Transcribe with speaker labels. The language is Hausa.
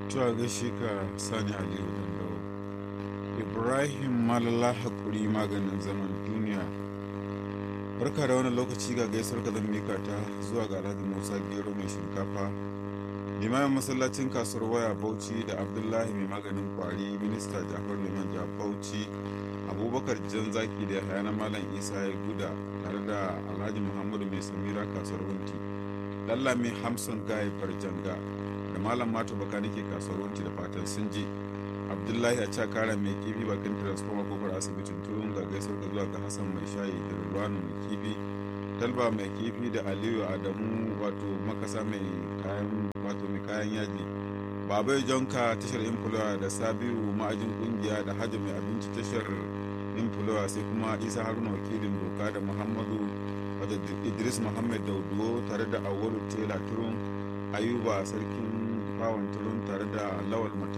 Speaker 1: Tuwa gaishe ka Sani Aliyu Dandawo. Ibrahim Malala Hakuri maganin zaman duniya. Barka da wani lokaci ga gaisuwar ka zan mika ta zuwa ga Alhaji Musa Gero mai shinkafa. Limamin masallacin kasuwar waya Bauchi da Abdullahi mai maganin kwari minista Jafar Liman ja Bauchi Abubakar Jan Zaki da Yahaya na Malam Isa ya guda tare da Alhaji Muhammadu mai Samira kasuwar Wunti. Lalla mai Hamson Gaye Farjanga da malam mato baka nake kasuwar wanci da fatan sun ji abdullahi a cakara mai kifi bakin transformer kofar asibitin turun ga gaisar da zuwa ga hassan mai shayi da rulwanu mai kifi talba mai kifi da aliyu adamu wato makasa mai kayan wato mai kayan yaji babai jonka tashar infulawa da sabiu ma'ajin kungiya da hajji mai abinci tashar infulawa sai kuma isa haruna wakilin doka da muhammadu wadda idris muhammad dauduwo tare da awolu tela turun ayuba sarkin bawan turun tare da lawal mata